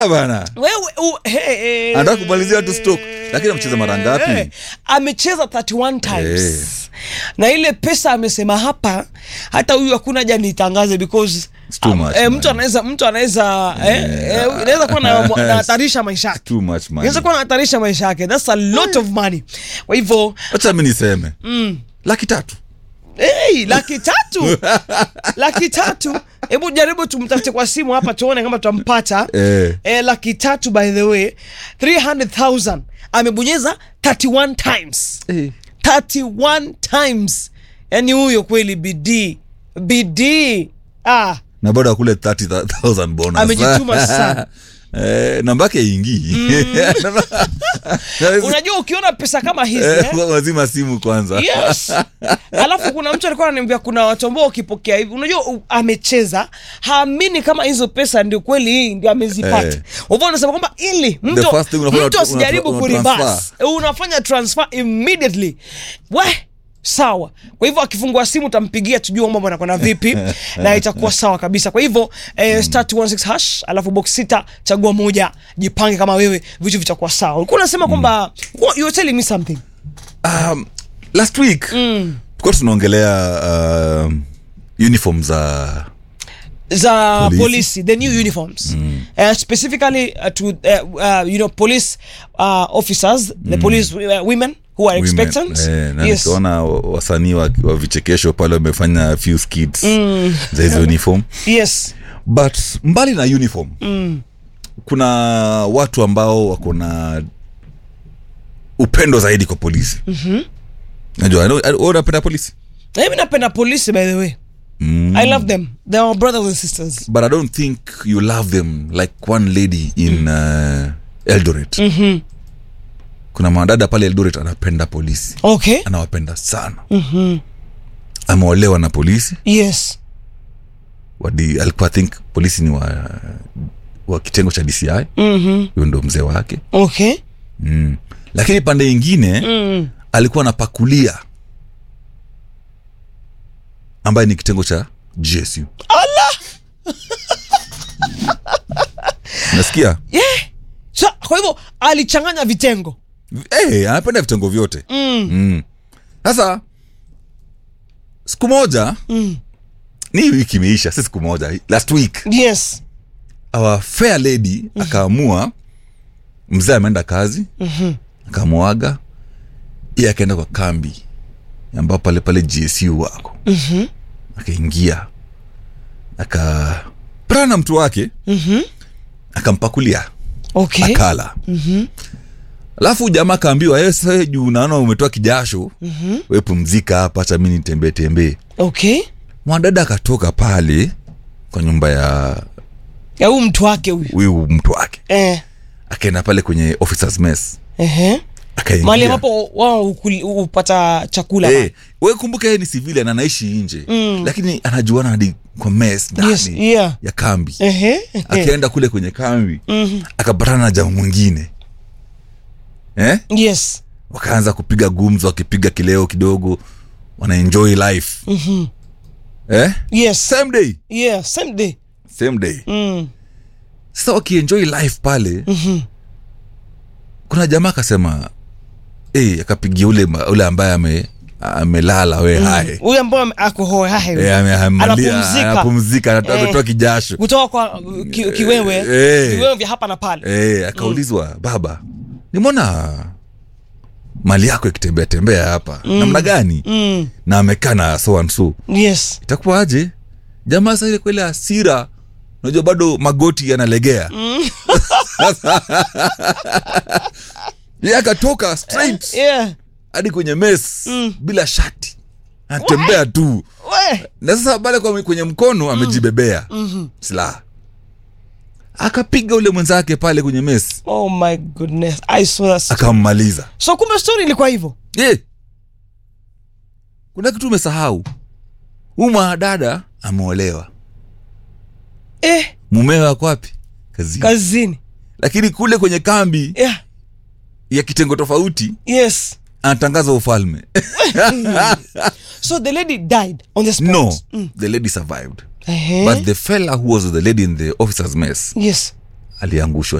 bana wewe u, he, he, Anataka kumalizia tu stock. Lakini amecheza mara ngapi? Eh, amecheza 31 times Eh. na ile pesa amesema hapa hata huyu hakuna haja nitangaze because It's too much, eh, man. mtu anaweza mtu anaweza eh, eh, inaweza kuwa na- nahatarisha maisha yake too much money. inaweza kuwa nahatarisha maisha yake that's a lot of money kwa hivyo wacha mi niseme laki tatu hey, laki tatu laki tatu hebu jaribu tumtafute kwa simu hapa tuone kama tutampata Eh. eh, laki tatu by the way 300000 amebonyeza 31 times 31 times yani huyo kweli bidii bidii ah, na bado akule 30000 bonus Amejituma sana. eh, namba yake ingii unajua ukiona pesa kama hizi eh? wazima simu kwanza yes alafu kuna mtu alikuwa ananiambia kuna watu ambao ukipokea hivi unajua u- amecheza haamini kama hizo pesa ndio kweli hii ndio amezipata Eh. hivyo anasema kwamba ili mtu, first thing unafanya- mtu asijaribu una- una kuribas transfer. unafanya transfer immediately we sawa kwa hivyo akifungua simu utampigia tujue mambo anakwenda vipi na itakuwa sawa kabisa kwa hivyo eh, star 216 hash alafu box sita chagua moja jipange kama wewe vitu vitakuwa sawa ulikuwa unasema kwamba you were telling me something um, last week mm. tulikuwa tunaongelea um, uniform za za Polisi. polisi the new uniforms uh, specifically uh, to uh, uh, you know police uh, officers the police uh, women who are women. expectant Eh, na yes nikaona wa- wasanii wa, wa vichekesho pale wamefanya few skits za hizo uniform yes but mbali na uniform mm. kuna watu ambao wako na upendo zaidi kwa polisi mm-hmm. najua I know- I- wewe unapenda polisi na mimi napenda polisi by the way mm. i love them they are my brothers and sisters but i don't think you love them like one lady in uh, eldoret mm-hmm. kuna mwanadada pale eldoret anapenda polisi okay anawapenda sana mm-hmm. ameolewa na polisi yes wadi, alikuwa I think polisi ni wa, wa kitengo cha dci mm-hmm. huyo ndo mzee wake okay mm. lakini pande ingine mm. alikuwa anapakulia ambaye ni kitengo cha gsu nasikia yeah so, kwa hivyo alichanganya vitengo hey, anapenda vitengo vyote mm. Mm. sasa siku moja Mm. ni hii wiki imeisha si siku moja last week yes our fair lady akaamua mzee ameenda kazi Mhm. akamwaga iye akaenda kwa kambi ambao pale pale gsu wako Mhm. akaingia akapatana na mtu wake Mhm. akampakulia okay akala alafu jamaa akaambiwa "Eh, sasa wewe juu naona umetoa kijasho Mhm. we pumzika hapa hacha mi nitembee tembee okay mwanadada akatoka pale kwa nyumba ya ya huyu mtu wake huyu huyu mtu wake eh. akaenda pale kwenye officers mess Ehe. mali akaingia ambapo wao hukuli- hupata chakula hey, we kumbuka yeye ni civilian anaishi nje Mm. lakini anajuana hadi kwa mess ndani yes yeah ya kambi Ehe. akaenda kule kwenye kambi Mhm. akapatana na jamaa mwingine eh? yes wakaanza kupiga gumzo wakipiga kileo kidogo wanaenjoy life Mhm. eh? yes same day yeah same day same day mm. sasa wakienjoy life pale Mhm. kuna jamaa akasema hey, akapigia ule, ma- ule ambaye ame amelala we hae huyu ambao ame- ako hoe hahe Eh, ame- ameamalia, Anapumzika. anapumzika anatoa- Eh. ametoa kijasho kutoka kwa uh, ki, kiwewe Eh. kiwewe vya hapa na pale Eh, akaulizwa baba nimeona mali yako ikitembea tembea hapa namna gani mm. na amekaa na so and so yes itakuwa aje jamaa sa ile kwele hasira unajua bado magoti yanalegea ye akatoka straight yeah hadi kwenye mes bila shati anatembea tu we na sasa pale kwa- kwenye mkono amejibebea silaha akapiga ule mwenzake pale kwenye mes oh my goodness i saw that story. akammaliza so kumbe story ilikuwa hivyo ye kuna kitu umesahau huu mwanadada ameolewa eh mumewe ako wapi kazini kazini lakini kule kwenye kambi yeah ya kitengo tofauti yes anatangaza ufalme so the lady died on the spot no the lady survived Ehe. but the fella who was the lady in the officers mess yes aliangushwa